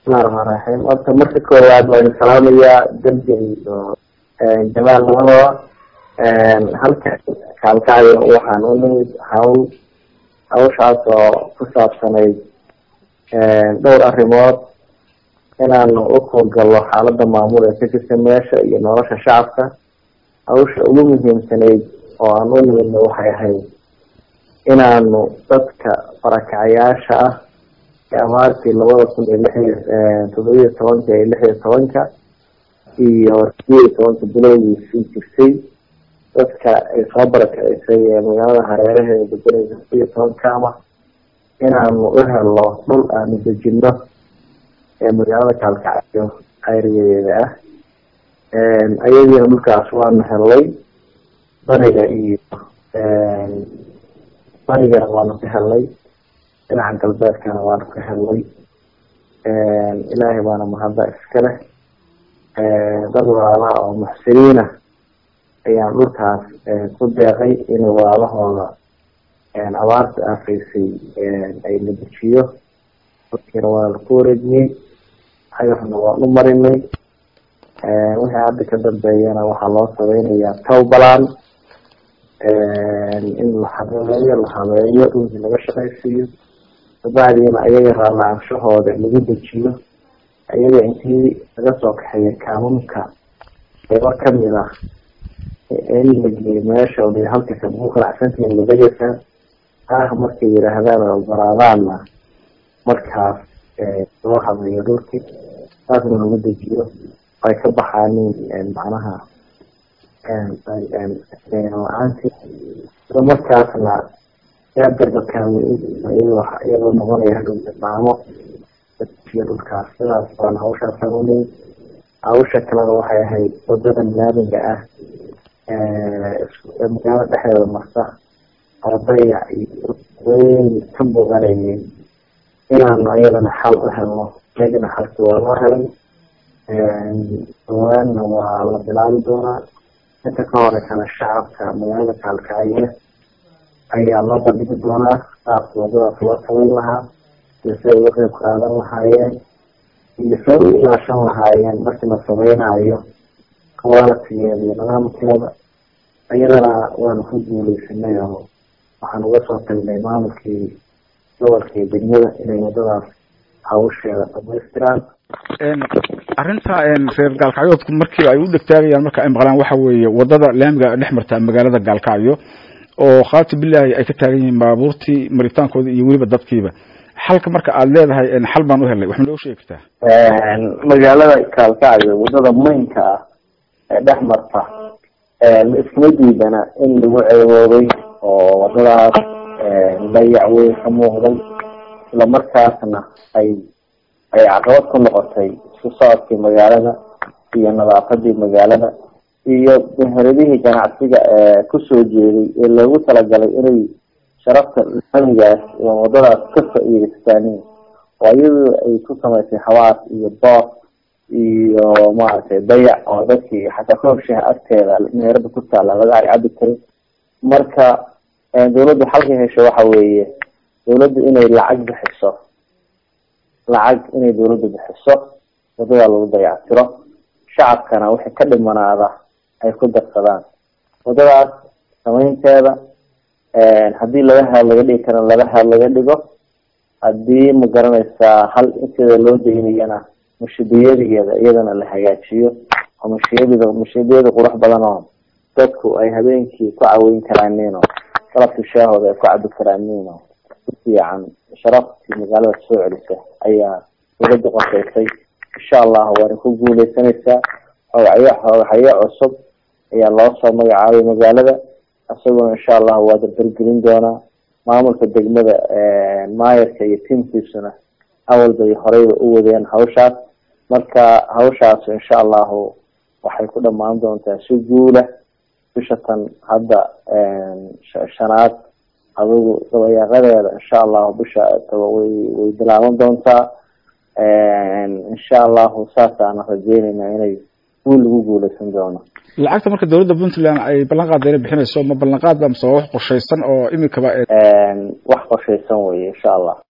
bismillahi raxmaan raxiim horta marka koowaad waan salaamayaa dembi iyo jamaal labadaba halka kaalkacyo waxaan u nimid hawl hawshaas oo ku saabsanayd dhowr arrimood inaanu u howlgallo xaalada maamul ee ka jirta meesha iyo nolosha shacabka hawsha ugu muhiimsanayd oo aan u nimidna waxay ahayd inaanu dadka barakacayaasha ah ee abaartii labada kun iyo lix iyo toddobiyo tobanka iyo lix iyo tobanka iyo sideed iyo tobanka bilowgiisii jirtay dadka ay soo barakacisay ee magaalada hareeraheeda deganaysa sideed iyo tobanka ama inaanu u helno dhul aanu dejino ee magaalada kaalkacyo ayriyadeeda ah ayadiina dhulkaas waanu helnay bariga iyo barigana waanu ka helnay dhinaca galbeedkana waanu ka helnay ilaahay baana mahadda iska leh dad walaalaha oo muxsiniina ayaan dhulkaas ku deeqay in walaalahooda abaarta aafaysay ay la dejiyo dadkiina waa laku wareejiyey xagarna waan u marinay wixii hadda ka dambeeyana waxaa loo sameynayaa towbalan in la habeeyo la habeeyo dhulkii laga shaqaysiiyo kabacdiina ayaga raalaanshahooda lagu dejiyo ayaga intii laga soo kaxeeya kaamamka qeybo kamid ah in la geeyo meesha halka ku qanacsantihiin ladegeysaa ah markay yidhaahdaan oo ogolaadaanna markaas loo habeeyo dhulkii saasna lagu dejiyo ay ka baxaanin macnaha la-aanti isla markaasna iyadoo noqonaya hadhowta maamo iyo dhulkaas sidaas baan hawshaas sameynay hawsha kalena waxay ahayd wadada laamiga ah magaalada dhexdeeda marsa oo dayac iyo weyn ka muuqanayay inaanu ayadana xal u helno iyagana xalki waa loo helay dhawaanna waa la bilaabi doonaa inta ka horeysana shacabka magaalada kaalkacyo ayaa loo bandhigi doonaa saas wadadaas loo samayn lahaa iyo si ay uga qeyb qaadan lahaayeen iyo say u ilaashan lahaayeen markii la sameynaayo qualitigeeda iyo nidaamkeeda iyadana waanu ku guuleysanay oo waxaan uga soo tagnay maamulkii gobolka iyo degmada inay wadadaas hawsheeda dhamaystiraan arrinta reer gaalkacyoodku markii ay u dhegtaagayaan marka ay maqlaan waxa weeye wadada laamiga dhex marta magaalada gaalkacyo oo khaati bilaahi ay ka taagan yihiin baabuurtii maritaankooda iyo weliba dadkiiba xalka marka aada leedahay xal baan u helnay wax ma loo sheegi kartaa magaalada kaalkacyo wadada maynka ah ee dhex marta la iskuma diidana in lagu ceeboobay oo wadadaas dayac weyn ka muuqday isla markaasna ay ay caqabad ku noqotay isku socodkii magaalada iyo nadaafadii magaalada iyo meheradihii ganacsiga ee kusoo jeeday ee loogu talagalay inay sharafta laamigaas iyo wadadaas ka faa-iideystaan oo iyadu ay ku samaysay hawaas iyo booq iyo maaragtay dayac oo dadkii xataa koobshaha agteeda meherada ku taala laga arcabi karin marka dawladdu xalka hesho waxa weeye dawladdu inay lacag bixiso lacag inay dawladdu bixiso wadadaa lagu dayactiro shacabkana wixii ka dhimanaada ay ku darsadaan wadadaas samaynteeda haddii laga had laga dhigi kara laga had laga dhigo haddii ma garanaysaa hal inteeda loo daynayana mushadiyadeeda iyadana la hagaajiyo oo mushiyadeda mushiyadiyada qurux badan oo dadku ay habeenkii ku caweyn karaaniin oo galabkii shaahooda ay ku cabi karaaniin oo ku fiican sharaftii magaalada soo celisa ayaa dawladda qorshaysay insha allahu waana ku guuleysanaysaa hogacyo hogacyo cusub ayaa loo soo magacaabay magaalada isaguna insha allahu waa dardargelin doonaa maamulka degmada maayarka iyo tiamkiisuna awal bay horeyba u wadeen hawshaas marka hawshaas insha allahu waxay ku dhamaan doontaa si guula bisha tan hadda shanaad adigu dabayaaqadeeda insha allahu bisha taba way way bilaaban doontaa insha allahu saasaana rajeynayna inay guul lagu guuleysan doono lacagta marka dawladda puntland ay ballan qaada inay bixinayso ma ballan qaad ba mise waa wax qorshaysan oo imikaba wax qorshaysan weye insha allah